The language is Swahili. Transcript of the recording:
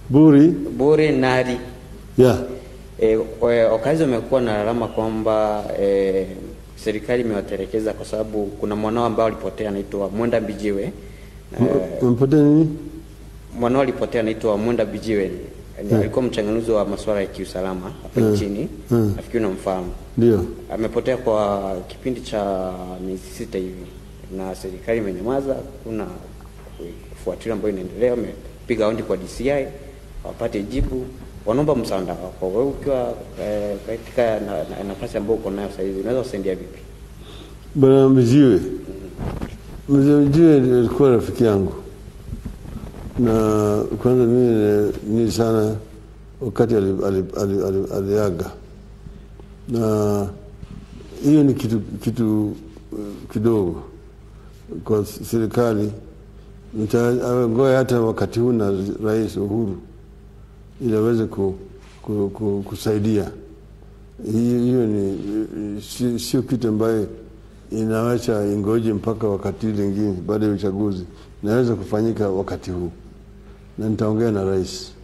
Buri Bure Nari. yeah. E, wakazi wamekuwa na lalama kwamba e, serikali imewatelekeza kwa sababu kuna mwanao ambao alipotea anaitwa Mwenda Bijiwe. E, Umepotea nini? mwanao alipotea anaitwa Mwenda Bijiwe. Ni alikuwa mchanganuzi wa masuala ya kiusalama hapa nchini. Nafikiri unamfahamu. Ndio. Amepotea kwa kipindi cha miezi sita hivi na serikali imenyamaza, kuna kufuatilia ambayo inaendelea. Wamepiga hondi kwa DCI wapate jibu, wanaomba msaada wako. Wewe ukiwa eh, katika na- na- nafasi ambayo uko nayo sasa hivi unaweza kusaidia vipi? Bwana Mjiwe, mzee Mjiwe alikuwa rafiki yangu, na kwanza mimi ni sana wakati ali- ali- ali- ali- aliaga, na hiyo ni kitu, kitu eh, kidogo kwa serikali. Nita- Ngoja hata wakati huu na Rais Uhuru ili aweze ku, ku, ku, kusaidia hiyo hiyo ni si- sio kitu ambayo inawacha ingoje mpaka wakati lingine baada ya uchaguzi. Inaweza kufanyika wakati huu, na nitaongea na rais.